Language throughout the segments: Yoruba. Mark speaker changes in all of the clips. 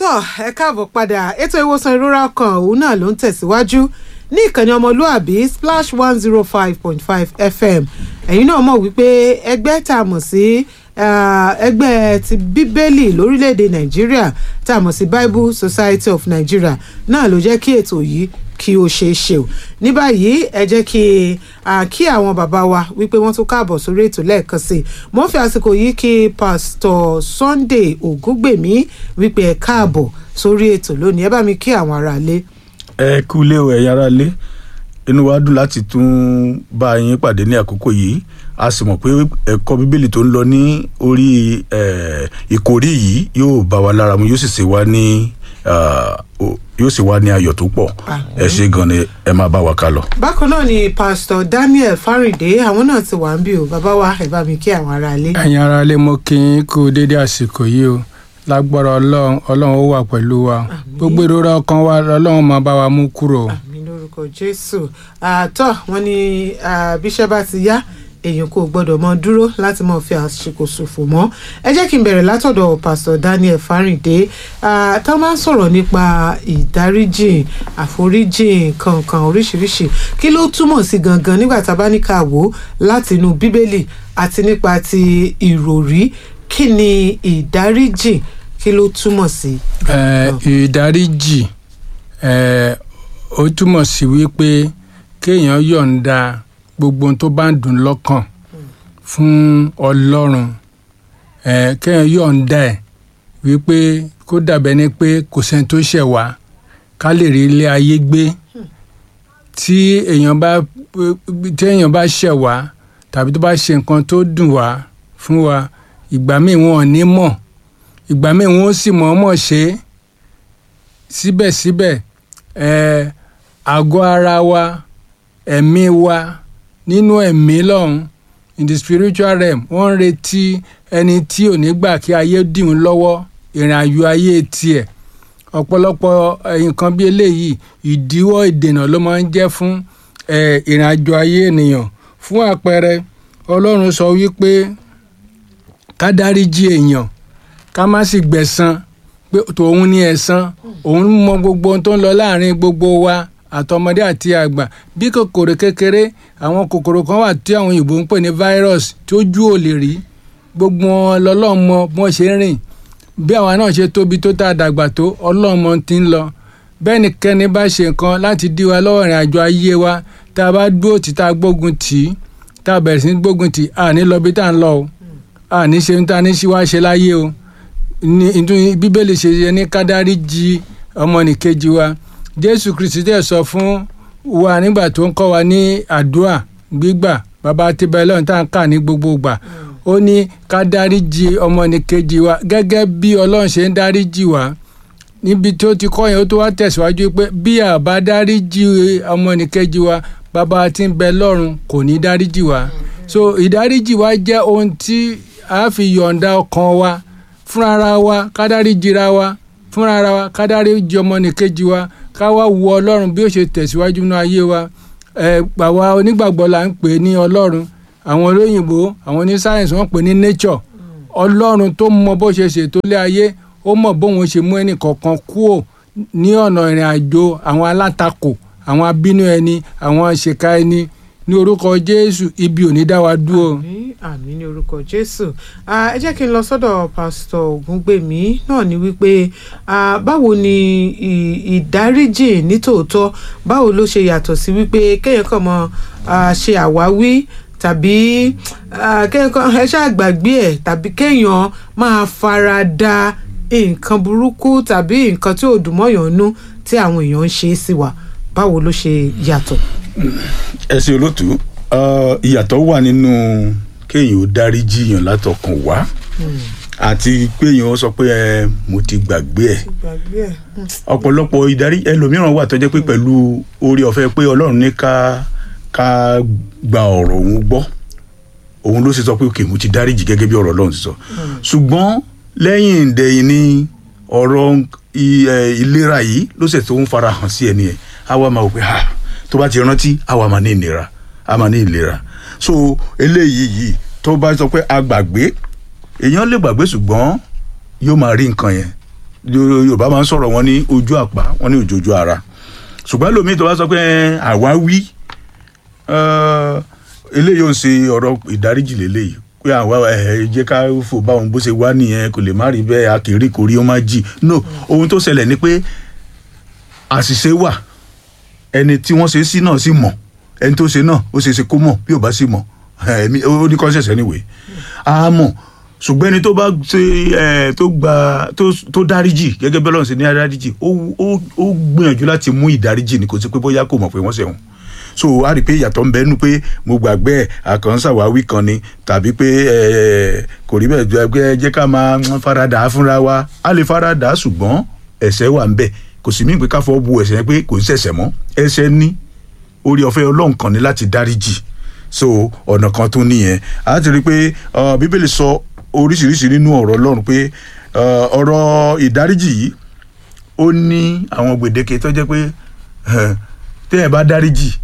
Speaker 1: tọ́ ẹ káàbọ̀ padà ètò ìwòsàn ìrora ọkàn òun náà ló ń tẹ̀síwájú ní ìkànnì ọmọlúàbí splash one zero five point five fm ẹ̀yin náà mọ̀ wípé ẹgbẹ́ tá a mọ̀ sí ẹgbẹ́ ti bíbélì lórílẹ̀‐èdè nàìjíríà tá a mọ̀ sí bible society of nigeria náà ló jẹ́ kí ètò yìí kí ó ṣeé ṣe o ní báyìí ẹ jẹ́ kí kí àwọn bàbá wa wípé wọ́n tún káàbọ̀ sórí ètò lẹ́ẹ̀kan sí i mo ń fi àsìkò yìí kí pásítọ̀ sunday ògúngbèmí wípé ẹ káàbọ̀ sórí ètò lónìí ẹ bá mi kí àwọn aráalé.
Speaker 2: ẹ kú lé o ẹ̀yin aráalé inú wa dùn láti tún bá yín pàdé ní àkókò yìí a sì mọ̀ pé ẹ̀kọ́ bíbélì tó ń lọ ní orí ìkórí yìí yóò bá wa lára mu yóò sì ṣe wá ní yóò sì wá ní ayọ̀ tó pọ̀ ẹ ṣe gan ni ẹ máa bá wa ká lọ.
Speaker 1: bákan náà ni pásítọ̀ daniel fárídé àwọn náà ti wà ń bí o bàbá wa ẹ bá mi kí àwọn aráalé.
Speaker 3: ẹ̀yin aráalé mo kí yín kú dédé àsìkò yìí o lágbára ọlọ́run ọlọ́run ó wà pẹ̀lú wa gbogbo ìrora ọkàn wa ọlọ́run máa bá wa mú kúrò.
Speaker 1: àmì lórúkọ jésù àtọ wọn ni bíṣẹ́ bá ti yá èèyàn kò gbọdọ̀ mọ dúró láti mọ fi àsìkò ṣòfò mọ́ ẹ jẹ́ kí n bẹ̀rẹ̀ látọ̀dọ̀ pásítọ̀ daniel fáríndé tá a máa ń sọ̀rọ̀ nípa ìdáríjìn àforíjìn kankan oríṣiríṣi kí ló túmọ̀ sí gangan nígbà tá a bá ní ká wò ó láti inú bíbélì àti nípa ti ìròrí kí ni ìdáríjìn kí ló túmọ̀ sí.
Speaker 3: ìdáríjì ó túmọ̀ sí wípé kéèyàn yọ̀ǹda gbogbo ohun tó bá ń dùn lọ́kàn fún ọlọ́run kéèyàn yọ̀ǹda ẹ̀ wípé kó dàbẹ́ ni pé kò sẹ́ni tó ṣẹ̀ wá ká lè rí ilé ayé gbé tí èèyàn bá tí èèyàn bá ṣẹ̀ wá tàbí tó bá ṣe nǹkan tó dùn wá fún wa ìgbà míì wọn ò ní mọ̀ ìgbà míì wọn ó sì mọ̀ ọ́mọ̀ ṣe síbẹ̀síbẹ̀ àgọ́ ara wa ẹ̀mí wa nínú ẹ̀mí lọ́hùn in the spiritual realm wọ́n ń retí ẹni tí ò ní gbà kí ayé dìhun lọ́wọ́ ìrìn àjò ayé tiẹ̀ ọ̀pọ̀lọpọ̀ nǹkan bí eléyìí ìdíwọ́ ìdènà ló máa ń jẹ́ fún ìrìn àjò ayé ènìyàn fún àpẹẹrẹ ọlọ́run sọ wípé ká dáríjì èèyàn ká má sì gbẹ̀san pé tòun ní ẹ̀san òun mọ gbogbo ohun tó ń lọ láàrin gbogbo wa àtọmọdé àti àgbà bí kòkòrò kékeré àwọn kòkòrò kan wà tí àwọn òyìnbó ń pè ní virus tí ojú ò lè rí gbogbo wọn lọlọ́mọ bí wọ́n ṣe ń rìn bí àwa náà ṣe tóbi tó tá a dàgbà tó ọlọ́mọ ti ń lọ bẹ́ẹ̀ ni kẹ́ni bá ṣe nǹkan láti dí wa lọ́wọ́ ìrìn àjò ayé wa tá a bá dúró tí tá a gbógun tì í tá a bẹ̀rẹ̀ sí ní gbógun tì í à ní lọ bí tá a ń lọ o à ní ṣe tá a ní wá ṣe láyé o ní bíbélì ṣe yẹ ní kádárí jí ọmọnìkejì wa jésù kristi dẹ̀ sọ fún wa nígbà tó ń kọ́ wa ní àdúrà gbígbà bàbá tibẹ̀ lọ́run tá à ń kà ní gbogbo ìgbà ó ní ká dáríjì ọmọnìkejì wa gẹ́gẹ́ bí ọlọ́run ṣe ń dáríjì wa níbi tó ti kọ́ yẹn ó tó wá tẹ̀síwájú pé bí a bá dáríjì ọmọnìkejì wa bàbá tí ń bẹ lọ́run kò ní dáríjì wa so ìdáríjì wa jẹ́ ohun tí a fi yọ̀ǹda ọkàn wa fúnra wa ká dáríjìra wa fúnra wa ká dáríjì ọmọnìkejì wa ká wá wo ọlọ́run bí ó ṣe tẹ̀síwájú nínú ayé wa ẹ àwa onígbàgbọ́ là ń pè ní ọlọ́run àwọn olóyìnbó àwọn oní sáyẹ̀nsì wọ́n pè ní nature ọlọ́run tó mọ bó ṣe ṣètò ilé ayé ó mọ bóun ṣe mú ẹnì kọ̀ọ̀kan kúò ní ọ̀nà ìrìn àjò àwọn alátakò àwọn abínú ẹni àwọn ṣèkà ẹni ní orúkọ jésù ibi ò ní dá wa dúró.
Speaker 1: àmín àmín ní orúkọ jésù ẹ jẹ́ kí n lọ sọ́dọ̀ pásítọ̀ ògúngbèmí náà ni wípé báwo ni ìdáríjì nítòótọ́ báwo ló ṣe yàtọ̀ sí wípé kéèyàn kàn mọ́ ṣe àwáwí tàbí kéèyàn kan ẹ ṣáà gbàgbé ẹ̀ tàbí kéèyàn máa fara da nǹkan burúkú tàbí nǹkan tí ò dùn mọ́yàn nú tí àwọn èèyàn ń ṣe é sí wa báwo ló ṣe yàtọ̀
Speaker 2: ẹ ṣe olóòtú ìyàtọ̀ wà nínú kéèyàn ó dárí jiyàn látọkàn wá àti péèyàn ó sọ pé ẹ mo ti gbàgbé ẹ ọ̀pọ̀lọpọ̀ ìdarí ẹlòmíràn wà tó jẹ́ pé pẹ̀lú orí ọ̀fẹ́ pé ọlọ́run ní ká ká gba ọ̀rọ̀ òun gbọ́ òun ló ṣe sọ pé òkè mo ti dáríjì gẹ́gẹ́ bí ọ̀rọ̀ ọlọ́run ti sọ ṣùgbọ́n lẹ́yìn ìdẹ̀yìn ni ọ̀rọ̀ ìlera yìí ló ṣe tó ń fara hàn sí ẹni ẹ̀ á wá máa wò pé ha tó bá ti rántí àwa máa ní ìnira a máa ní ìlera so eléyìí yìí tó bá sọ pé a gbàgbé èèyàn lè gbàgbé ṣùgbọ́n yóò máa rí nǹkan yẹn Yo- yorùbá máa ń sọ̀rọ̀ wọn ní ojú àpá wọn ní òjòjú ara ṣùgbọ́n lómi tó bá sọ pé "Ẹ, àwa wí eh, eléyìí ò ń ṣe ọ̀rọ̀ ìdáríjì lélẹ́yìí pé àwa ẹ jẹ́ ká fò bá òun bó ṣe wá nìyẹn kò lè má rí bẹ́ẹ̀ akèrè kò rí ó má jì no ohun tó ṣẹlẹ̀ ni pé àṣìṣe wà ẹni tí wọ́n ṣe sí náà sì mọ̀ ẹni tó ṣe náà ó ṣe é ṣe kó mọ̀ bí ò bá sì mọ̀ ẹ̀mí ó ní conscience anyway á mọ̀ ṣùgbọ́n ẹni tó bá ṣe ẹ̀ tó gba tó tó dáríjì gẹ́gẹ́ bí Ọlọ́run ṣe ní dáríjì ó ó ó gbìyànjú láti mú ìdáríjì ní kò sí pé bóyá kò mọ̀ pé wọ́n ṣẹ̀wọ̀n so a rí i pé ìyàtọ̀ ń bẹ́nu pé mo gbàgbé ẹ̀ àkànṣàwáwí kan ni tàbí pé ẹ̀ kò rí bẹ́ẹ̀ jẹ́ pé jẹ́ ká máa faradà fúnra wa a lè faradà ṣùgbọ́n ẹ̀ṣẹ̀ wà ń bẹ̀ kò sì mí pé ká fọ́ bu ẹ̀ṣẹ̀ yẹn pé kò ń ṣẹ̀ṣẹ̀ mọ́ ẹ̀ṣẹ̀ ní orí ọ̀fẹ́ Ọlọ́run kan ní láti dáríjì so ọ̀nà kan tó nìyẹn a ti rí i pé uh, bíbélì sọ oríṣiríṣi nínú ọ̀rọ̀ Ọlọ́run pé uh, ọ̀rọ̀ ìdáríjì yìí ó ní àwọn gbèdéke tó jẹ́ pé eh, téèyàn bá dáríjì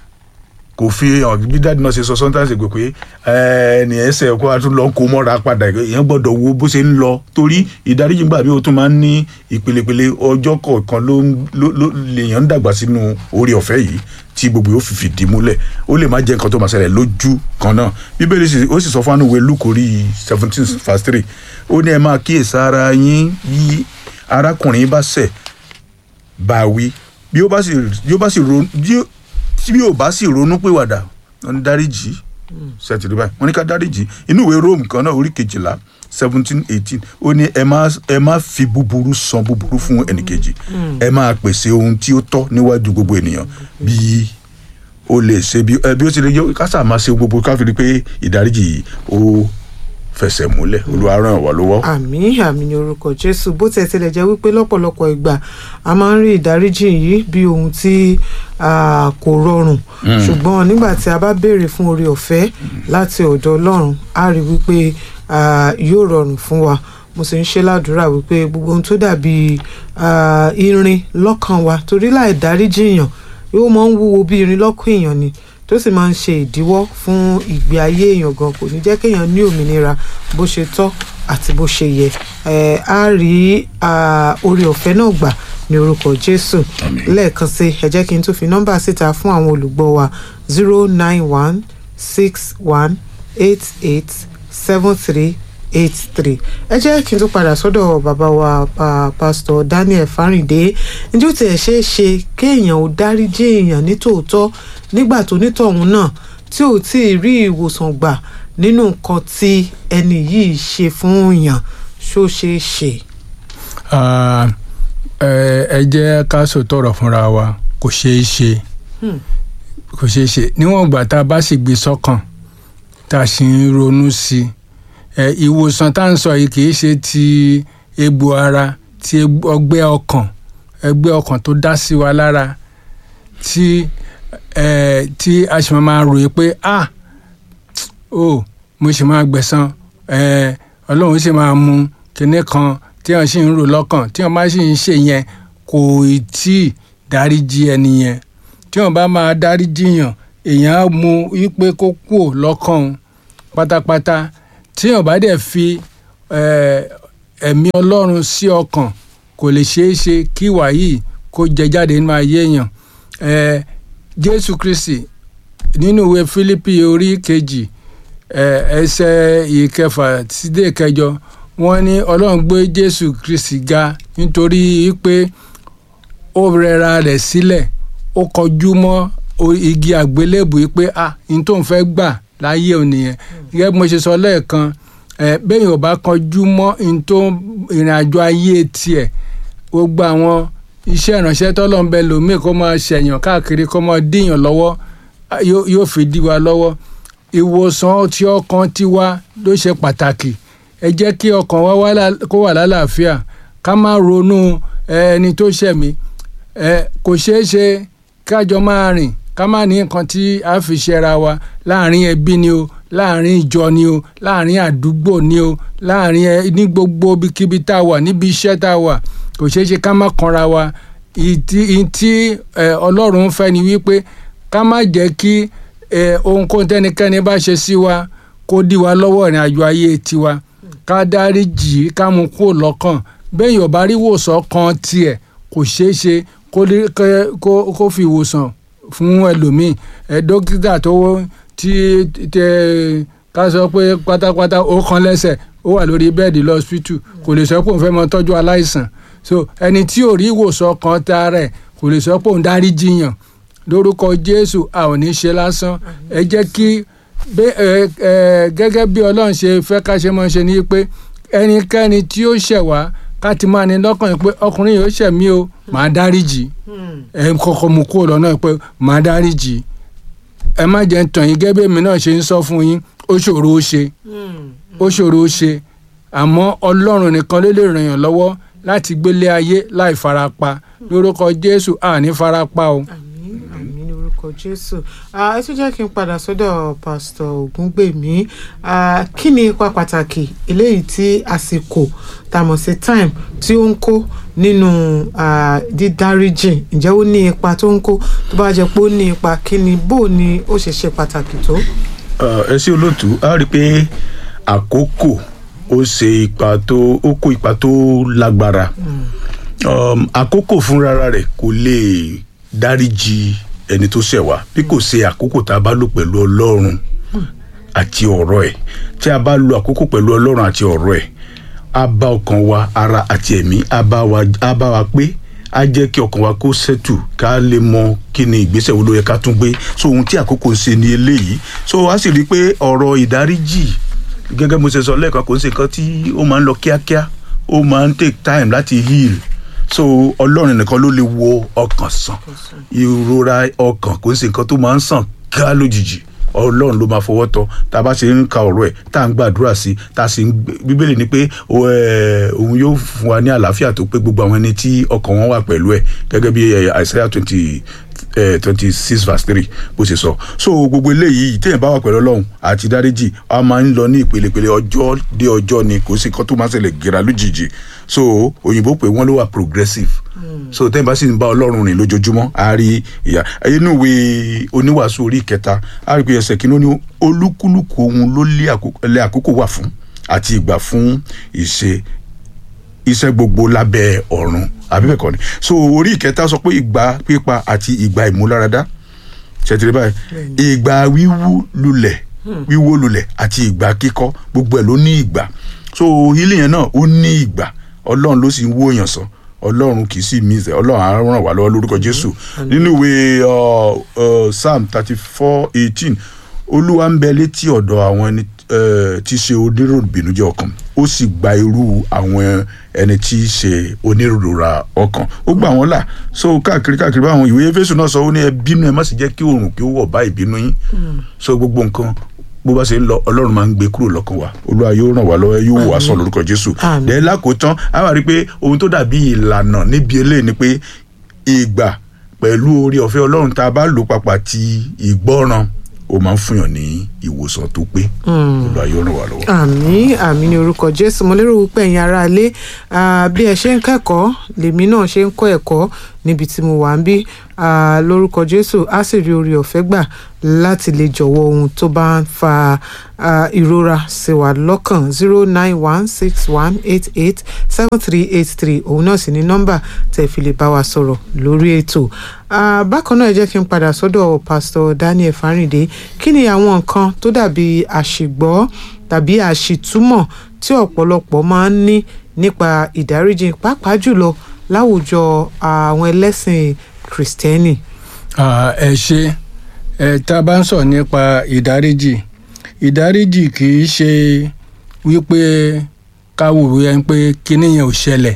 Speaker 2: kò fi hàn bí dáàdì náà ṣe sọ sometimes gbé pé ẹni ẹsẹ̀ kó a tún lọ kó mọ́ra padà èèyàn gbọ́dọ̀ wo bó ṣe ń lọ torí ìdáríjì gbà bí o tún máa ń ní ìpelepele ọjọ́ kọ̀ọ̀kan ló ń ló- ló lèèyàn ń dàgbà sínú orí ọ̀fẹ́ yìí tí gbogbo yóò fi fìdí múlẹ̀ ó lè má jẹ́ nǹkan tó máa ṣẹlẹ̀ lójú kan náà bíbélì sì ó sì sọ fún ànúwé lukori seventeen verse three ó ní ẹ máa kíyèsára yín bí arákùnrin bá ṣẹ̀ bá wí bí ó bá sì bí ó bá sì ronú bí ó tí bí ó bá sì ronú pìwàdà wọn ní dáríjì sẹtìrì báyìí wọn ní ká dáríjì inú ìwé Róòmù kan náà orí kejìlá seventeen eighteen ó ní ẹ má ẹ má fi búburú san búburú fún ẹnìkejì ẹ máa pèsè ohun tí ó tọ́ níwájú gbogbo ènìyàn bí ó lè ṣe bí ẹ bí ó ti lè yọ kásà máa ṣe gbogbo káfíńtì pé ìdáríjì yìí ó fẹsẹ̀ múlẹ̀ Olúwa ràn wá lọ́wọ́.
Speaker 1: àmì àmì ní orúkọ jésù bó tiẹ̀ tilẹ̀ jẹ́ wípé lọ́pọ̀lọpọ̀ ìgbà a máa ń rí ìdáríjì yìí bí ohun tí ah, kò rọrùn ṣùgbọ́n nígbà tí a bá béèrè fún oore ọ̀fẹ́ láti ọ̀dọ̀ ọlọ́run a rí wípé ah, yóò rọrùn fún wa mo sì ń ṣe ládùúrà wípé gbogbo ohun tó dàbí ah, irin lọ́kàn wa torí láì dáríjì èèyàn yóò máa ń wúwo bí irin lọ́kàn èèyàn ni tó sì máa ń ṣe ìdíwọ́ fún ìgbé ayé èèyàn gan kò ní jẹ́ kéèyàn ní òmìnira bó ṣe tọ́ àti bó ṣe yẹ ẹ á rí ah, oore ọ̀fẹ́ náà gbà ní orúkọ Jésù lẹ́ẹ̀kan sí ẹ jẹ́ kí n tún fi nọ́mbà síta fún àwọn olùgbọ́ wa zero nine one six one eight eight seven three eight three ẹ jẹ́ kí n tún padà sọ́dọ̀ bàbá wa pa- pásítọ̀ Daniel Fáríndé ǹjẹ́ ó tiẹ̀ ṣeé ṣe kéèyàn ò dáríjì èèyàn ní tòótọ́ nígbà tó nítọ̀hún náà tí ò tí ì rí ìwòsàn gbà nínú nǹkan tí ẹni yìí ṣe fún yàn ṣó ṣeé ṣe.
Speaker 3: Ah, ẹ ẹ jẹ́ ká sòtọ̀rọ̀ fúnra wa kò ṣeé ṣe
Speaker 1: Hmm.
Speaker 3: kò ṣeé ṣe níwọ̀n ìgbà tá a bá sì gbé sọ́kàn tá a sì ń ronú sí i ẹ ìwòsàn tá à ń sọ yìí kì í ṣe ti egbò ara ti egbò- ọgbẹ́ ọkàn ẹgbẹ́ ọkàn tó dá sí wa lára tí ẹ tí a sì máa máa ròyìn pé ah o mo sì máa gbẹ̀san ẹ ọlọ́run sì máa mú kinní kan tí wọ́n sì ń rò lọ́kàn tí wọ́n bá sì ń ṣe yẹn kò tí ì dáríjì ẹni yẹn tí wọ́n bá máa dáríjì yàn èèyàn á mú wípé kó kúò lọ́kàn òun pátápátá tí wọ́n bá dẹ̀ fi ẹ, ẹ̀mí ọlọ́run sí ọkàn kò lè ṣeé ṣe kí ìwà yìí kó jẹ jáde nínú ayé èèyàn ẹ, jésù kristi nínú ìwé fílípì orí kejì ẹ, ẹsẹ̀ ìkẹfà sídé ìkẹjọ wọ́n ní ọlọ́run gbé jésù kristi ga nítorí pé ó rẹra rẹ̀ sílẹ̀ ó kọjú mọ́ o- igi àgbélébù yìí pé ah n tó ń fẹ́ gbà láyé òun nìyẹn gẹ́gẹ́ bí mo ṣe sọ lẹ́ẹ̀kan ẹ bẹ́ẹ̀ ò bá kọjú mọ́ n tó ìrìn àjò ayé tiẹ̀ gbogbo àwọn iṣẹ́ ìránṣẹ́ tọ́lọ́ ń bẹ lòmíì kó máa ṣẹ̀yàn káàkiri kó máa díyàn lọ́wọ́ ah, yóò yóò fi dí wa lọ́wọ́ ìwòsàn tí ọkàn tiwa ló ṣe pàtàkì ẹ jẹ́ kí ọkàn wa wá lá- kó wà lálàáfíà ká má ronú ẹ, ẹni tó ṣẹ̀mí ẹ kò ṣeé ṣe kájọ máa rìn ká má ní nǹkan tí a fi ṣẹra wa láàrin ẹbí ni o láàrin ìjọ ni o láàrin àdúgbò ni o láàrin ẹ ní gbogbo ibikíbi tá a wà níbi iṣẹ́ tá a wà kò ṣeé ṣe ká má kanra wa ìtí ìtí ẹ, ọlọ́run ń fẹ́ ni wípé ká má jẹ́ kí ẹ, ohunkóhun tẹ́nikẹ́ni bá ṣe sí wa kó dí wa lọ́wọ́ ìrìn àjò ayé tiwa ká dáríjì ká mú kúrò lọ́kàn bẹ́ẹ̀ yóò bá rí ìwòsàn kan tiẹ̀ kò ṣeé ṣe kó lè- kẹ́- kó kó fi ìwòsàn fún ẹlòmíì ẹ dókítà tó tí tẹ ká sọ pé pátápátá ó kan lẹ́sẹ̀ ó wà lórí bẹ́ẹ̀dì lọ́sítù kò lè sọ pé òun fẹ́ mọ tọ́jú aláìsàn so ẹni tí ò rí ìwòsàn kan ta rẹ̀ kò lè sọ pé òun dárí jiyàn lórúkọ jésù a ò ní ṣe lásán ẹ jẹ́ kí bẹ́- ẹ- ẹ, gẹ́gẹ́ bí ọlọ́run ṣe fẹ́ ká ṣe mọ́ ṣe ni pé ẹnikẹ́ni tí ó ṣẹ̀ wá ká ti máa ní lọ́kàn yìí pé ọkùnrin yìí ó ṣẹ̀ mí o màá dáríjì ẹ kọ́kọ́ mú kúrò lọ́nà pé màá dáríjì ẹ má jẹ́ ń tàn yín gẹ́gẹ́ bí èmi náà ṣe ń sọ fún yín ó ṣòro ó ṣe ó ṣòro ó ṣe àmọ́ ọlọ́run nìkan ló lè ràn yàn lọ́wọ́ láti gbélé ayé láì farapa lórúkọ jésù àní farapa o.
Speaker 1: àmín àmín ní orúkọ jésù Ah, ẹ tún jẹ́ kí n padà sọ́dọ̀ pásítọ̀ ògúngbèmí Ah, kí ni ipa pàtàkì eléyìí tí àsìkò tá a mọ̀ sí time tí ó ń kó nínú ah, dídáríjì ǹjẹ́ ó ní ipa tó ń kó tó bá jẹ́ pé ó ní ipa kí ni bó ni ó ṣe ṣe pàtàkì tó.
Speaker 2: Uh, ẹ sí olóòtú a rí i pé àkókò ó ṣe ipa tó ó kó ipa tó lágbára um, àkókò fúnra rẹ̀ kò lè dáríji ẹni tó ṣẹ̀ wá bí kò ṣe àkókò tá a bá lò pẹ̀lú ọlọ́run àti ọ̀rọ̀ ẹ̀ tí a bá lo àkókò pẹ̀lú ọlọ́run àti ọ̀rọ̀ ẹ̀ á bá ọkàn wa ara àti ẹ̀mí á bá wa á bá wa pé á jẹ́ kí ọkàn wa kó ṣẹ́tù ká lè mọ kí ni ìgbésẹ̀ wo ló yẹ ká tún gbé so ohun tí àkókò ń ṣe ni eléyìí so a sì rí i pé ọ̀rọ̀ ìdáríjì gẹ́gẹ́ mo ṣe sọ lẹ́ẹ̀kan kò ń ṣe nǹkan tí ó máa ń lọ kíákíá ó máa ń take time láti heal so ọlọ́run nìkan ló lè wo ọkàn sàn ìrora ọkàn kò ń ṣe nǹkan tó máa ń sàn ká lójijì ọlọ́run ló máa fọwọ́ tọ́ tá a bá ṣe ń ka ọ̀rọ̀ ẹ̀ tá a ń gbàdúrà sí tá a sì ń gbé- bíbélì ni pé ó, ẹ̀, òun yóò fún wa ní àlàáfíà tó pé gbogbo àwọn ẹni tí ọkàn wọn wà pẹ̀lú ẹ̀ gẹ́gẹ́ bí ẹ̀, Isaiah twenty twenty six verse three bó ṣe sọ so gbogbo eléyìí téèyàn bá wà pẹ̀lú ọlọ́run àti dáríjì a máa ń lọ ní ìpelepele ọjọ́ dé ọjọ́ ni kò sí nǹkan tó máa ń ṣẹlẹ̀ gẹ̀rà lójijì so òyìnbó pé wọ́n ló wà progressive so téèyàn bá sì ń bá ọlọ́run rìn lójoojúmọ́ a rí ìyá inú ìwé oníwàásù orí ìkẹta a rí pé ẹsẹ̀ kìíní ó ní olúkúlùkù ohun ló lé àkókò lé àkókò wà fún àti ìgbà fún ìṣe iṣẹ́ gbogbo lábẹ́ ọ̀run àbí bẹ́ẹ̀ kọ́ ni so orí ìkẹta sọ pé ìgbà pípa àti ìgbà ìmúláradá ṣètìlẹ́ báyìí ìgbà wíwú lulẹ̀ wíwó lulẹ̀ àti ìgbà kíkọ́ gbogbo ẹ̀ ló ní ìgbà so ilé yẹn náà ó ní ìgbà ọlọ́run ló sì ń wó èèyàn sàn ọlọ́run kì í sì mí ìzẹ̀ ọlọ́run á ràn wá lọ́wọ́ lórúkọ jésù nínú ìwé uh, uh, psalm thirty four eighteen olúwa ń bẹ létí ọ̀dọ̀ àwọn ẹni eh, tí í ṣe oníròbìnújẹ́ ọkàn ó sì gba irú àwọn ẹni tí í ṣe onírúurà ọkàn ó gbà wọ́n là so káàkiri káàkiri báwọn ìwé Éfésù náà sọ ó ní ẹ bínú ẹ má sì jẹ́ kí oòrùn kí ó wọ̀ bá ìbínú yín so gbogbo nǹkan bó bá ṣe ń lọ ọlọ́run máa ń gbé kúrò lọ́kàn wa olúwa yóò ràn wá lọ́wọ́ yóò wò wá sàn lórúkọ jésù
Speaker 1: Àmín.
Speaker 2: dẹ́ lákòótán a wà rí i pé ohun tó dàbí ìlànà níbi eléyìí ni pé ìgbà pẹ̀lú orí ọ̀fẹ́ ọlọ́run tá a bá lò papọ̀ àti ìgbọ́ràn ó máa ń fúnyàn ní ìwòsàn tó pé olúwa yóò ràn wá lọ́wọ́.
Speaker 1: àmì àmì ní orúkọ jésù mo lérò wípé ẹ̀yin ará ilé ah, bí ẹ ṣe ń kẹ́kọ̀ọ́ lèmi náà ṣe ń kọ́ ẹ̀kọ́ níbi tí mo wà ń bí ah, lórúkọ jésù á sì rí orí ọ̀fẹ́ gbà láti lè jọ̀wọ́ ohun tó bá ń fa ah, ìrora sí wa lọ́kàn zero nine one six one eight eight seven three eight three òun náà sì ní nọ́mbà tẹ̀ fi lè bá wa sọ̀rọ̀ lórí ètò Ah, bákan náà ẹ jẹ́ kí n padà sọ́dọ̀ pásítọ̀ Daniel Fáríndé kí ni àwọn nǹkan tó dàbí àṣìgbọ́ tàbí àṣìtúmọ̀ tí ọ̀pọ̀lọpọ̀ máa ń ní nípa ìdáríjì pàápàá jùlọ láwùjọ àwọn ẹlẹ́sìn kìrìsìtẹ́nì.
Speaker 3: Ah, ẹ ṣe ẹ tá a bá ń sọ nípa ìdáríjì ìdáríjì kì í ṣe wípé káwò yẹn pé kíní yẹn ò ṣẹlẹ̀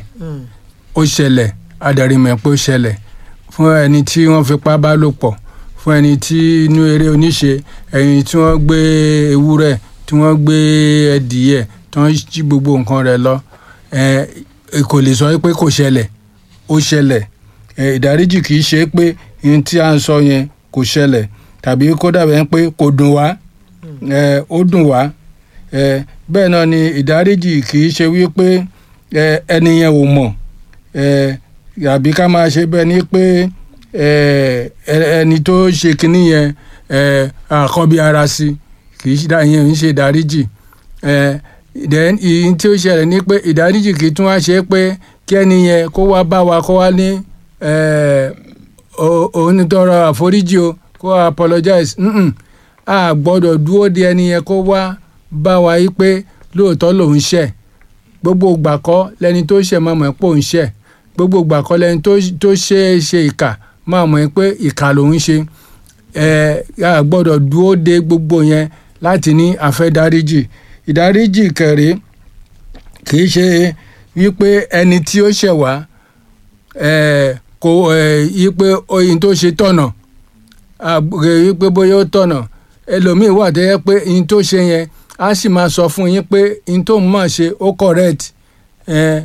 Speaker 3: ó ṣẹlẹ̀ adarí mọ̀ pé ó ṣẹlẹ̀ fún ẹni tí wọ́n fipá bá lò pọ̀ fún ẹni tí inú eré oníṣe ẹni tí wọ́n gbé ewúrẹ́ tí wọ́n gbé ẹdìyẹ tí wọ́n jí gbogbo nǹkan rẹ̀ lọ ẹ kò lè sọ pé kò ṣẹlẹ̀ ó ṣẹlẹ̀ ẹ ìdáríjì kì í ṣe pé ohun tí a ń sọ yẹn kò ṣẹlẹ̀ tàbí kó dàbẹ̀ pé kò dùn wá ẹ ó dùn wá ẹ bẹ́ẹ̀ náà ni ìdáríjì kì í ṣe wípé ẹ ẹni yẹn ò mọ̀ ẹ àbí ká máa ṣe bẹ́ẹ̀ ni pé ẹ ẹni tó ṣe kinní yẹn ẹ àkọ́bí ara sí kì í ṣe yẹn ń ṣe ìdáríjì ẹ then ìyìn tí ó ṣẹlẹ̀ ni pé ìdáríjì kì í tún wá ṣe é pé kí ẹni yẹn kó wá bá wa kó wá ní eh, o- òun ní tọrọ àforíjì o kó wá apologize Mm-mm. a gbọ́dọ̀ dúró de ẹni yẹn kó wá bá wa yí pé lóòótọ́ lòun ṣẹ̀ gbogbo ìgbà kọ́ lẹni tó ṣẹ̀ máa mọ̀ pé òun ṣẹ̀ gbogbo ìgbà kọ́ lẹni tó tó ṣe é ṣe ìkà máa mọ̀ pé ìkà lòun ṣe ẹ a gbọ́dọ̀ dúró de gbogbo yẹn láti ní àfẹ́dáríjì ìdáríjì kẹrẹ kì í ṣe wípé ẹni tí ó ṣẹ̀ wá ẹ kò ẹ wípé oyin tó ṣe tọ̀nà àgbè wípé bóyá ó tọ̀nà ẹlòmíín wà tó yẹ pé oyin tó ṣe yẹn á sì máa sọ fún yín pé oyin tó ń mọ̀ ṣe ó correct ẹ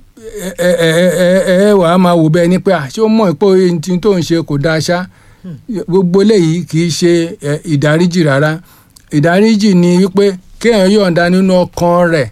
Speaker 3: ẹ ẹ ẹ ẹ ẹ wàá máa wò bẹ́ẹ̀ ni pé àṣé ó mọ̀ pé oyin tó ń ṣe kò dáa ṣá gbogbo eléyìí kì í ṣe ẹ, ìdáríjì rárá ìdáríjì ni wípé kéèyàn yọ̀ǹda nínú ọkàn rẹ̀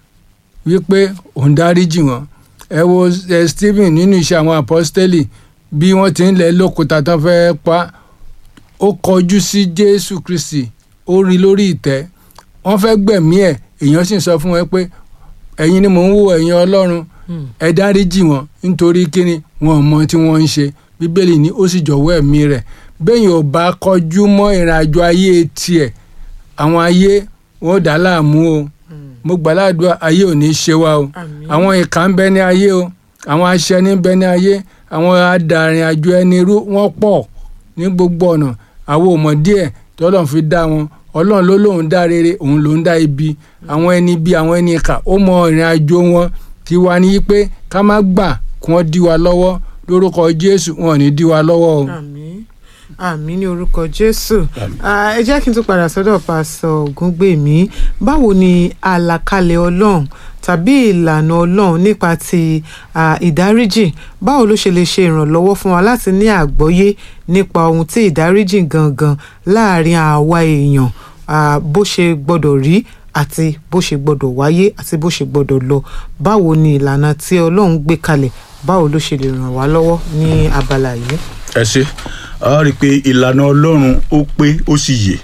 Speaker 3: wípé òun dáríjì wọn ẹ wo ẹ Stephen nínú iṣẹ́ àwọn apọ́stélì bí wọ́n ti ń lẹ̀ lókúta tán fẹ́ pa ó kọjú sí Jésù Kristi ó rí lórí ìtẹ́ wọ́n fẹ́ gbẹ̀mí ẹ̀ èèyàn sì ń sọ fún wọn pé ẹ̀yin ni mò ń wò ẹ̀yin Ọlọ́run ẹ dáríjì wọn nítorí kíni wọn ò mọ tí wọ́n ń ṣe bíbélì ní ó sì jọ̀wọ́ ẹ̀mí rẹ̀ bẹ́ẹ̀ ò bá kọjú mọ́ ìrìnàjò ayé tiẹ̀ àwọn ayé wọn ò dá láàmú o mo gbàládùá ayé ò ní í ṣe wa o
Speaker 1: Àmín.
Speaker 3: àwọn ìkà ń bẹ ní ayé o àwọn aṣẹni ń bẹ ní ayé àwọn adàrin àjò ẹni rú wọn pọ̀ ní gbogbo ọ̀nà àwọn ò mọ̀ díẹ̀ tọ́lọ́run fi dá wọn ọlọ́run ló lóun dá rere òun ló ń dá ibi àwọn ẹni bí àwọn ẹni ìkà ó mọ ìrìn àjò wọn kí wá ní pé ká má gbà kí wọ́n dí wa lọ́wọ́ lórúkọ jésù wọn ò ní dí wa lọ́wọ́ o.
Speaker 1: àmín àmín ní orúkọ jésù
Speaker 2: Àmín.
Speaker 1: Ah, ẹ jẹ́ kí n tún padà sọ́dọ̀ pásọ ògúngbèmí báwo ni àlàkalẹ̀ ọlọ́run tàbí ìlànà ọlọ́run nípa ti ah, ìdáríjì báwo ló ṣe lè ṣe ìrànlọ́wọ́ fún wa láti ní àgbọ́yé nípa ohun tí ìdáríjì gangan láàrin àwa èèyàn ah, bó ṣe gbọ́dọ̀ rí àti bó ṣe gbọ́dọ̀ wáyé àti bó ṣe gbọ́dọ̀ lọ báwo ni ìlànà tí ọlọ́run gbé kalẹ̀ báwo ló ṣe lè ràn wá lọ́wọ́ ní abala yìí.
Speaker 2: ẹ ṣe a rí i pé ìlànà ọlọ́run ó pé ó sì yè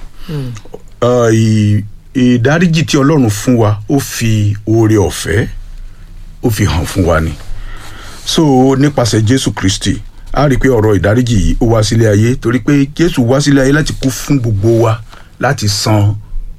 Speaker 2: Ọ, ì- ìdáríjì tí ọlọ́run fún wa ó fi oore ọ̀fẹ́ ó fi hàn fún wa ni so nípasẹ̀ jésù kristi a rí i pé ọ̀rọ̀ ìdáríjì yìí ó wá sílé ayé torí pé jésù wá sílé ayé láti kú fún gbogbo wa láti san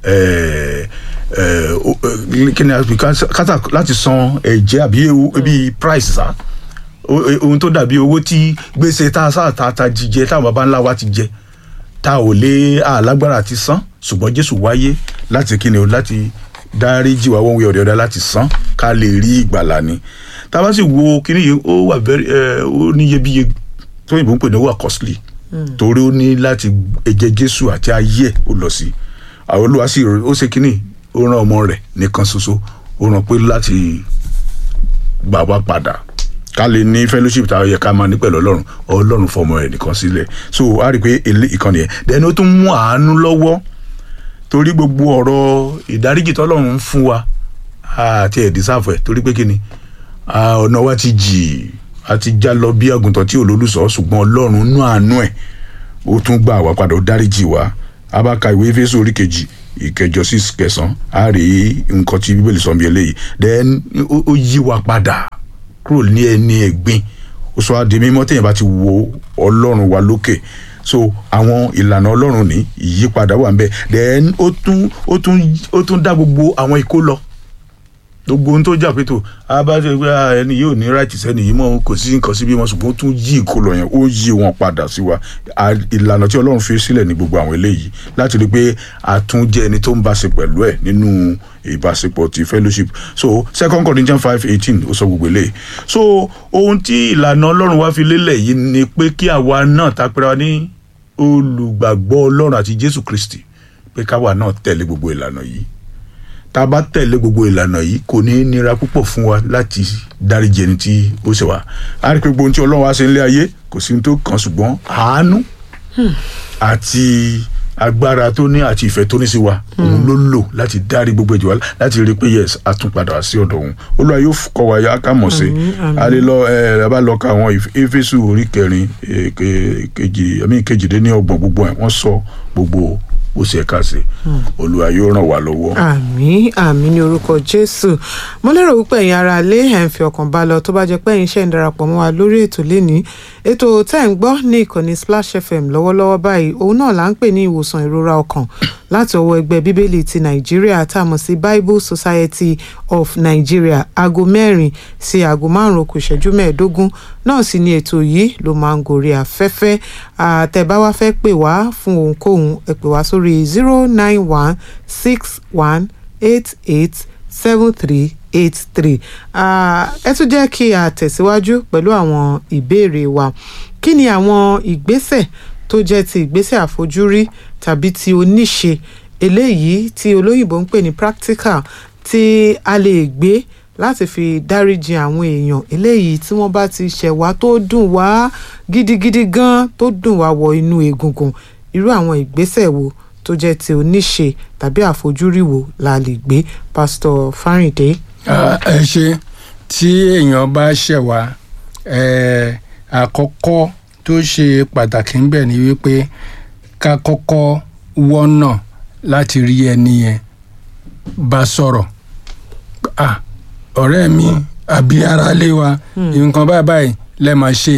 Speaker 2: eh, eh, o- eh, kí ni a pè ká- kátà láti san ẹ̀jẹ̀ àbí ewu- bí price sa O- eh, ohun tó dàbí owó tí gbèsè tá a sáà ta ta jíjẹ táwọn baba ńlá wa ti jẹ tá ò lé àlágbára àti san ṣùgbọ́n jésù wáyé láti kíni o láti dáríjì wá wọ́n wí ọ̀rẹ́ ọ̀dá láti san ká lè rí ìgbàlà ni tá a bá sì wo kíní yìí ó wà very ẹ ó níyebíye tó yìnbó ń pè ní ó wà costly torí ó ní láti ẹ̀jẹ̀ jésù àti ayé ẹ̀ ó lọ sí àwọn olúwa sì rò- ó ṣe kíní ó rán ọmọ rẹ̀ nìkan ṣoṣo ó rán pé láti gbà wá padà ká lè ní fellowship tá a yẹ ká máa ní pẹ̀lú ọlọ́run ọlọ́run fọmọ rẹ̀ nìkan sílẹ̀ so a rí i pé èlé ìkànnì yẹn then ó tún mú àánú lọ́wọ́ torí gbogbo ọ̀rọ̀ ìdáríjì tọ́lọ́run ń fún wa àti ẹ̀ dísáfù ẹ̀ torí pé kí ni Ah, ọ̀nà wa ti jì a ti já lọ bí àgùntàn tí olólùsọ ṣùgbọ́n ọlọ́run nú àánú ẹ̀ ó tún gbà wá padà ó dáríjì wá a bá ka ìwé Éfésù orí kejì ìkẹjọ sí kẹsàn á rí nǹkan tí bíbélì sọ bí eléyìí then ó ó yí wa padà kúrò ní ẹni ẹ̀gbin ó sọ adé mímọ́ téèyàn bá ti wo ọlọ́run wa lókè so àwọn ìlànà ọlọ́run ní ìyípadà wà ń bẹ then ó tún ó tún ó tún dá gbogbo àwọn ikó lọ gbogbo ohun tó jà pé tó abájọ pé ah, ẹni yóò ní right sẹ́ni yìí mọ́ kò sí nǹkan síbí mọ́ ṣùgbọ́n ó tún yí ìkólọ yẹn ó yí wọn padà sí wa À- ìlànà tí ọlọ́run fi sílẹ̀ ní gbogbo àwọn eléyìí láti rí i pé àtúnjẹ ẹni tó ń bá ṣe pẹ̀lú ẹ̀ nínú ìbáṣepọ̀ ti fellowship so second Corinthians five eighteen ó sọ gbogbo eléyìí so ohun tí ìlànà ọlọ́run wá fi lélẹ̀ yìí ni pé kí àwa náà tapẹ́ra ní olùgbàgbọ́ ọlọ́run àti Jésù Kristi pé káwa náà tẹ̀lé gbogbo ìlànà yìí tá a bá tẹ̀lé gbogbo ìlànà yìí kò ní í nira púpọ̀ fún wa láti dáríjì ẹni tí ó ṣe wá a rí i pé gbogbo ohun tí ọlọ́run wá ṣe nílé ayé kò sí ohun tó kàn ṣùgbọ́n àánú àti agbára tó ní àti ìfẹ́ tó ní sí wa òun ló lò láti dárí gbogbo ìjọba láti rí i pé yes a tún padà wá sí ọ̀dọ̀ òun olúwa yóò f- kọ́ wa yá ká mọ̀ sí
Speaker 1: Àmín, àmín.
Speaker 2: a lè lọ ẹ ẹ bá lọ ka àwọn Éf- éfésù orí kẹrin eh, ke- kejì àmì kejìdínlọ́gbọ̀n gbogbo ẹ̀ wọ́n sọ gbogbo bó ṣe ká sí olúwa yóò ràn wá lọ́wọ́.
Speaker 1: àmín àmín ní orúkọ jésù mo lérò wípé ẹ̀yin ará ilé ẹ̀ ń fi ọkàn bá lọ tó bá jẹ́ pé ẹ̀yin ṣe ń darapọ̀ mọ́ wa lórí ètò lénìí ètò tẹ́ ń gbọ́ ní ìkànnì splash fm lọ́wọ́lọ́wọ́ báyìí òun náà là ń pè ní ìwòsàn ìrora ọkàn láti ọwọ́ ẹgbẹ́ bíbélì ti nàìjíríà tá a mọ̀ sí bible society of nigeria aago mẹ́rin sí aago márùn-ún kù ìṣẹ́jú mẹ́ẹ̀ẹ́dógún náà sì ni ètò yìí ló máa ń gòrí afẹ́fẹ́ àtẹ̀bá wa fẹ́ pè wá fún ohunkóhun ẹ pè wá sórí zero nine one six one eight eight seven three eight three ẹ tún jẹ́ kí a tẹ̀síwájú pẹ̀lú àwọn ìbéèrè wa kí ni àwọn ìgbésẹ̀ tó jẹ́ ti ìgbésẹ̀ àfojúrí tàbí ti oníṣe eléyìí tí olóyìnbó ń pè ní practical tí a lè gbé láti fi dáríjì àwọn èèyàn eléyìí tí wọ́n bá ti ṣẹ̀ wá tó dùn wá gidigidi gan tó dùn wá wọ inú egungun irú àwọn ìgbésẹ̀ wo tó jẹ́ ti oníṣe tàbí àfojúrí wo la lè gbé pásítọ̀ Fáríndé.
Speaker 3: ẹ ṣe tí èèyàn bá ṣẹ̀ wá àkọ́kọ́ tó ṣe pàtàkì ń bẹ̀ ni wípé ká kọ́kọ́ wọ́nà láti rí ẹni yẹn bá sọ̀rọ̀ ah ọ̀rẹ́ mi àbí aráalé wa nǹkan báyìí báyìí lẹ́ máa ṣe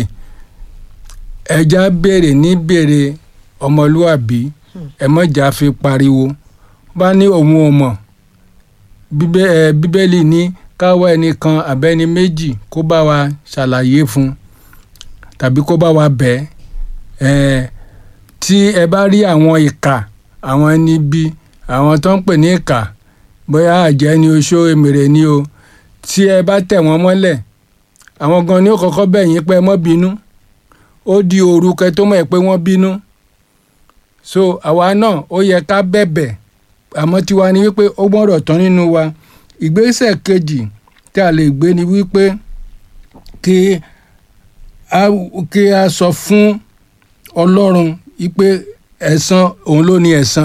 Speaker 3: ẹja béèrè ní béèrè ọmọlúwàbí ẹ mọ̀jà fi pariwo bá ní òun ò mọ̀ bíbélì ní káwọ́ ẹnìkan àbẹ́ni méjì kó bá wa ṣàlàyé fún tàbí kó bá wa bẹ̀ ẹ́ tí ẹ bá rí àwọn ìkà àwọn ẹni bí àwọn tó ń pè ní ìkà bóyá àjẹ́ ni oṣó èmèrè ni o tí ẹ bá tẹ̀ wọ́n mọ́lẹ̀ àwọn gan ni ó kọ́kọ́ bẹ̀ yín pé ẹ mọ́ bínú ó di òru kẹ tó mọ̀ ẹ́ pé wọ́n bínú so àwa náà ó yẹ ká bẹ̀bẹ̀ àmọ́ tiwa ni wípé ó gbọ́dọ̀ tán nínú wa ìgbésẹ̀ kejì tí a lè gbé ni wípé kí a kí a sọ fún ọlọ́run wípé ẹ̀san òun ló ní ẹ̀san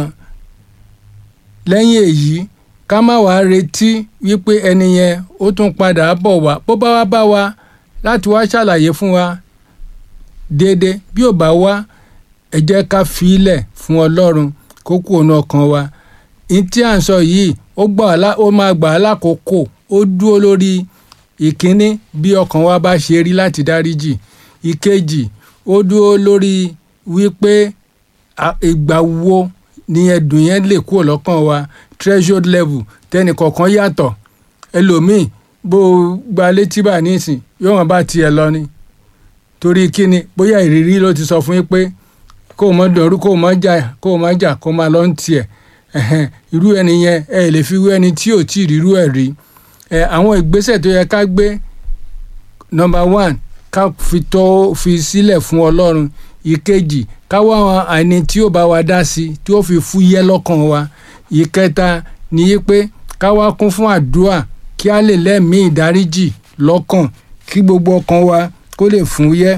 Speaker 3: lẹ́yìn èyí ká má wàá retí wípé ẹni yẹn ó tún padà bọ̀ wá bó bá wá bá wa láti wá ṣàlàyé fún wa déédéé bí ò bá wá ẹ jẹ́ ká filẹ̀ fún ọlọ́run kó kú òun ọkàn wa ní tí à ń sọ yìí ó gbà ó máa gbà á lákòókò ó dúró lórí ìkíní bí ọkàn wa bá ṣe rí láti dáríjì ìkejì ó dúró lórí wípé ìgbà wo ni ẹ̀dùn yẹn lè kúrò lọ́kàn wa threshold level tẹ́nì kọ̀ọ̀kan yàtọ̀ ẹlòmíì bó gba létí bá nísìn yóò wọn bá tiẹ̀ lọ ni torí kíni bóyá ìrírí ló ti sọ fún yín pé kó o mọ dọ̀rú kó o mọ jà kó o mọ jà kó o máa lọ ń tiẹ̀ irú ẹni yẹn ẹ lè fi wé ẹni tí ò tí ì rírú ẹ̀ rí àwọn ìgbésẹ̀ tó yẹ ká gbé number one ká fi tó fi sílẹ̀ fún ọlọ́run ìkejì ká wá àwọn ẹni tí ó bá wa dá sí tí ó fi fúyẹ́ lọ́kàn wa ìkẹta ni pé ká wá kún fún àdúrà kí a lè lẹ́mìí ìdáríjì lọ́kàn kí gbogbo ọkàn wa kó lè fúyẹ́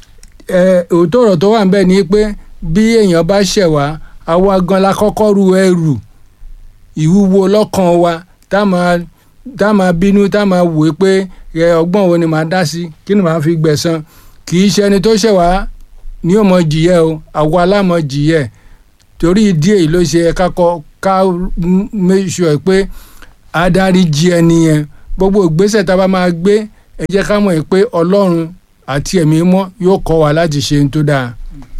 Speaker 3: òótọ́ ọ̀rọ̀ tó wà ń bẹ̀ ni pé bí èèyàn bá ṣẹ̀ wá àwa gan la kọ́kọ́ ru ẹrù ìwúwo lọ́kàn wa tá máa tá máa bínú tá máa wò ó pé ọgbọ́n wo ni màá dá sí kí ni màá fi gbẹ̀san kì í ṣe ẹni tó ṣẹ̀ wá ní ò mọ jìyẹ o àwa alámọ jìyẹ torí ìdí èyí ló ṣe ká kọ ká make sure pé adarí jí ẹni yẹn gbogbo ìgbésẹ̀ tá a bá máa gbé ẹ jẹ́ ká mọ̀ pé ọlọ́run àti ẹ̀mí mọ́ yóò kọ́ wa láti ṣe ohun tó dáa.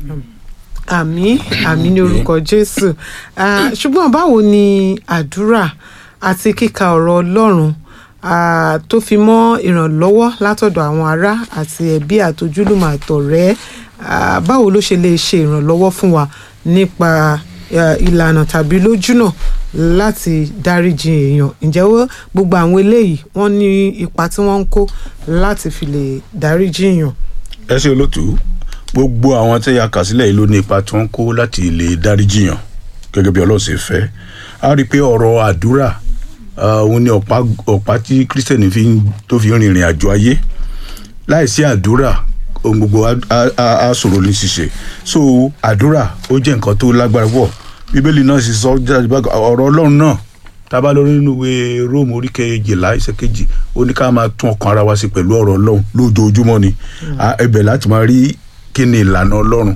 Speaker 1: àmín àmín ní orúkọ jésù ṣùgbọ́n báwo ni àdúrà àti kíka ọ̀rọ̀ ọlọ́run tó fi mọ́ ìrànlọ́wọ́ látọ̀dọ̀ àwọn ará àti ẹbí àtojúlùmọ̀ àtọ̀rẹ́ báwo ló ṣe lè ṣe ìrànlọ́wọ́ fún wa nípa ìlànà tàbí lójúnà láti dáríjì èèyàn ǹjẹ́ gbogbo àwọn eléyìí wọ́n ní ipa tí wọ́n ń kó láti fi lè dáríjì èèyàn.
Speaker 2: ẹ ṣe olótú gbogbo àwọn tí a kà sílẹ̀ yìí ló ní ipa tí wọ́n ń kó láti lè dáríjì yàn gẹ́gẹ́ bí Ọlọ́run ṣe fẹ́ a rí i pé ọ̀rọ̀ àdúrà òun ni ọ̀pá tí kírísítẹ̀nì tó fi rìnrìn àjò ayé láìsí àdúrà ohun gbogbo á ṣòro ní ṣíṣe so àdúrà ó jẹ́ nǹkan tó lágbára pọ̀ bíbélì náà sì sọ jáde bá ọ̀rọ̀ ọlọ́run náà tábà lórí nínú ìwé róòmù orí kejìlá ẹsẹ̀ kejì ó ní ká máa tún ọkàn ara wa sí pẹ̀lú ọ̀rọ̀ ọlọ́run lójoojúmọ́ ni ẹ̀bẹ̀ láti máa rí kí ni ìlànà ọlọ́run kí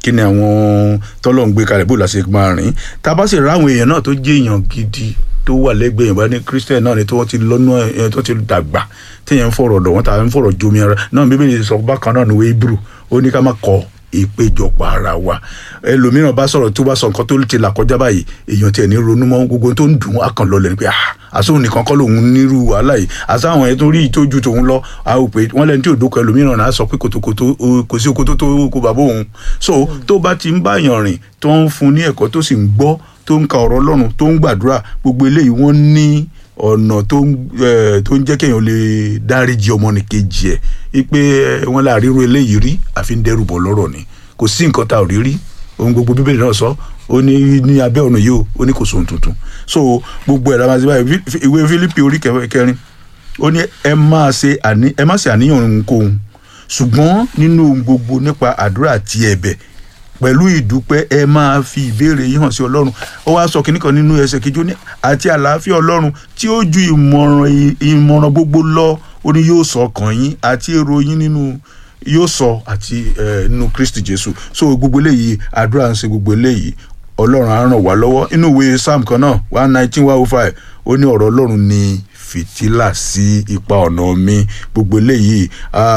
Speaker 2: kí ni àwọn tọ́lọ̀ ń gbé kalẹ̀ bó la ṣe máa rìn tá a bá sì rá àwọn èèyàn náà tó jẹ́ èèyàn gidi tó wà lẹ́gbẹ̀ẹ́ yẹn bá ní christian náà ni tí wọ́n ti lọ́nà ẹ̀ tó ti dàgbà téèyàn ń fọ̀rọ̀ dọ̀ wọ́n ta ń fọ̀rọ̀ jomi ara náà bíbélì sọ bákan náà ní wéébùrù ó ní ká má kọ ìpéjọpọ̀ ara wa ẹlòmíràn bá sọ̀rọ̀ tó bá sọ nǹkan tó ti là kọjá báyìí èèyàn tiẹ̀ ní ronú mọ́ gbogbo tó ń dùn á kàn lọlẹ̀ ni pé ah àsóhun nìkan kọ́ lòun nírú wàhálà yìí àsáwọn ẹ̀ tó rí ìtójú tòun lọ a ò pé wọ́n lẹ́ni tí ò dókọ̀ ẹlòmíràn náà sọ pé kòtòkòtò kò sí okòtò tó kó bàbá òun so tó bá ti ń báyàn rìn tó ń fún ní ẹ̀kọ́ tó sì ń gbọ́ tó ń ka ọ̀rọ̀ ọlọ́run tó ń gbàdúrà gbogbo eléyìí wọ́n ní ọ̀nà tó ń tó ń jẹ́ kéèyàn lè dáríji ọmọnìkejì ẹ̀ wípé wọ́n là ríro eléyìí rí àfi ń dẹ́rù bọ̀ lọ́rọ̀ ni kò sí nǹkan tá ò rí rí ohun gbogbo bíbélì náà sọ ó ní ní abẹ́ ọ̀nà yìí ó ó ní kò sóhun tuntun so gbogbo ẹ̀rọ àmàṣe báyìí ìwé Fílípì orí kẹrin ó ní ẹ máa ṣe àní ẹ má ṣe àníyàn ohunkóhun ṣùgbọ́n nínú ohun gbogbo nípa àdúrà àti ẹ̀bẹ̀ pẹ̀lú ìdúpẹ́ ẹ máa fi ìbéèrè yín hàn sí ọlọ́run ó wá sọ kínní kan nínú ẹsẹ̀ kejì ó ní àti àlàáfíà ọlọ́run tí ó ju ìmọ̀ràn ìmọ̀ràn gbogbo lọ ó ní yóò sọ ọkàn yín àti èrò yín nínú yóò sọ àti nínú Kristi Jésù so gbogbo eléyìí àdúrà ń ṣe gbogbo eléyìí ọlọ́run á ràn wá lọ́wọ́ inú ìwé Psalm kan náà one nineteen one oh five ó ní ọ̀rọ̀ ọlọ́run ní fìtílà sí ipa ọ̀nà mi gbogbo eléyìí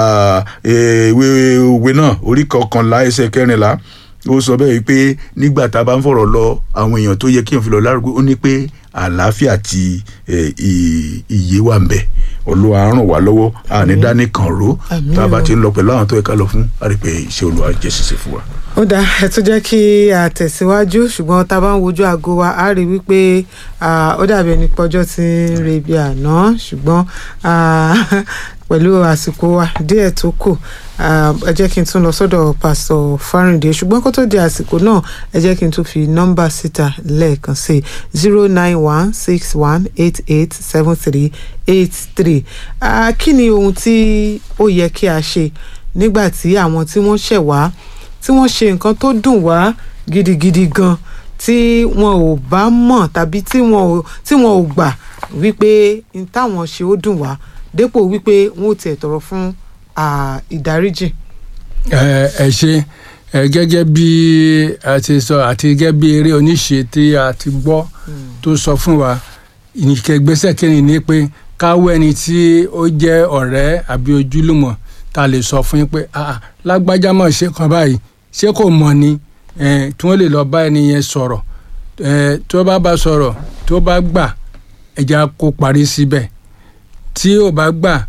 Speaker 2: ìwé òwe náà orí kọkànlá ẹsẹ̀ kẹrìnlá ó sọ bẹ́ẹ̀ pé nígbà tá a bá ń fọ̀rọ̀ lọ àwọn èèyàn tó yẹ kí èèyàn fi lọ lárugẹ ó ní pé àlàáfíà àti ìyè wà ń bẹ olúwa ràn wá lọ́wọ́ àní dání kan ro tá a bá ti ń lọ pẹ̀lú àwọn tó yẹ ká lọ fún a rí i pé iṣẹ́ olúwa jẹ́ ṣíṣe fún wa.
Speaker 1: ó dáa ẹ tún jẹ́ kí a tẹ̀síwájú ṣùgbọ́n tá a bá ń wojú aago wa a rí wípé ó dàbí ẹni pọ́jọ́ ti ń re ibi àná ṣùgbọ́n pẹ̀lú àsìkò wa díẹ̀ tó kù ẹ jẹ́ kí n tún lọ sọ́dọ̀ pásítọ̀ Fáríndé ṣùgbọ́n kó tó di àsìkò náà ẹ jẹ́ kí n tún fi nọ́mbà síta lẹ́ẹ̀kan sí zero nine one six one eight eight seven three eight three kí ni ohun tí ó yẹ kí a ṣe nígbà tí àwọn tí wọ́n ṣẹ̀ wá tí wọ́n ṣe nǹkan tó dùn wá gidigidi gan tí wọn ò bá mọ̀ tàbí tí wọn ò tí wọn ò gbà wípé n táwọn ṣe ó dùn wá dépò wípé wọn ò tiẹ̀ tọrọ fún ìdáríjì.
Speaker 3: ẹ ẹ ṣe ẹ gẹ́gẹ́ bí a ti sọ àti gẹ́gẹ́ bí eré oníṣe tí a ti gbọ́ tó sọ fún wa ìkẹgbẹ́sẹ̀ kẹrin ni pé káwọ́ ẹni tí ó jẹ́ ọ̀rẹ́ àbí ojúlùmọ̀ ta lè sọ fún yín pé lágbájá mọ̀ ṣe kan báyìí ṣé kò mọ̀ ni tí wọ́n lè lọ bá ẹni yẹn sọ̀rọ̀ tó bá bá sọ̀rọ̀ tó bá gbà ẹja kó parí síbẹ̀ tí ò bá gbà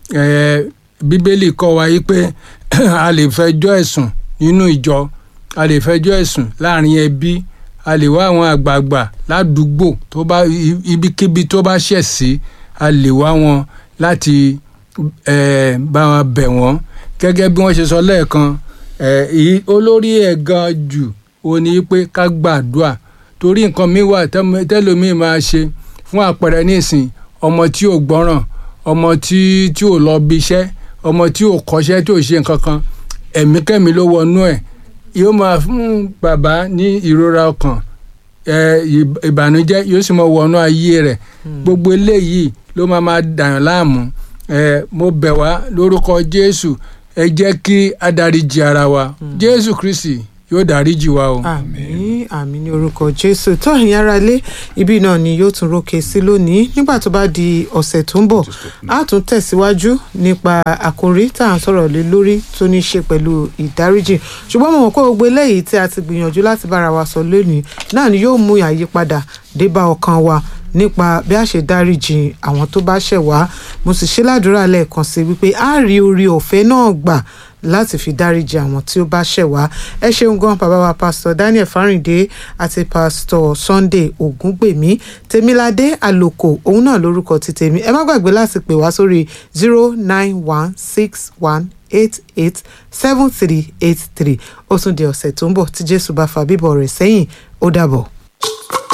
Speaker 3: bíbélì kọ́ wa yí pé a lè fẹjọ́ ẹ̀sùn nínú ìjọ a lè fẹjọ́ ẹ̀sùn láàrin ẹbí a lè wá àwọn àgbààgbà ládùúgbò tó bá ibikíbi tó bá ṣẹ̀ sí a lè wá wọn láti bá wọn bẹ̀ wọ́n gẹ́gẹ́ bí wọ́n ṣe sọ lẹ́ẹ̀kan olórí ẹ̀ gan jù ó ní pé ká gbàdúrà torí nǹkan mi wà tẹ́lómi máa ṣe fún àpẹẹrẹ nísìn ọmọ tí ò gbọ́ràn ọmọ tí tí ò lọ bí iṣẹ́ ọmọ tí ò kọ́ṣẹ́ tí ò ṣe nǹkan kan ẹ̀mí kẹ́mi ló wọnú ẹ̀ yóò máa fún bàbá ní ìrora ọkàn ìbànújẹ́ yóò sì máa wọnú ayé rẹ̀ gbogbo eléyìí ló máa máa dàyàn láàmú mo bẹ̀ wá lórúkọ Jésù ẹ jẹ́ kí a dáríjì ara wa Jésù Kristi yóò dáríjì wa o.
Speaker 1: àmín àmín ní orúkọ jésù tó ẹ̀yin ará ilé ibi náà ni yóò tún rókè sí lónìí nígbà tó bá di ọ̀sẹ̀ tó ń bọ̀ a tún tẹ̀síwájú nípa àkòrí tá à ń sọ̀rọ̀ lé lórí tó ní í ṣe pẹ̀lú ìdáríjì ṣùgbọ́n mo mọ̀ pé gbogbo eléyìí tí a ti gbìyànjú láti bára wa sọ lónìí náà ni yóò mú àyípadà dé bá ọkàn wa nípa bí a ṣe dáríjì àwọn tó bá ṣẹ̀ wá mo sì ṣe ládùúrà lẹ́ẹ̀kan sí wípé a rí orí ọ̀fẹ́ náà gbà láti fi dáríjì àwọn tí ó bá ṣẹ̀ wá ẹ ṣeun gan bàbá wa pásítọ̀ Daniel Fáríndé àti pásítọ̀ Sunday Ògúngbèmí Tèmiládé Àlòkò òun náà lórúkọ ti tèmi ẹ má gbàgbé láti pè wá sórí zero nine one six one eight eight seven three eight three ó tún di ọ̀sẹ̀ tó ń bọ̀ tí Jésù bá fa bíbọ̀ rẹ̀ sẹ́yìn ó dàbọ̀.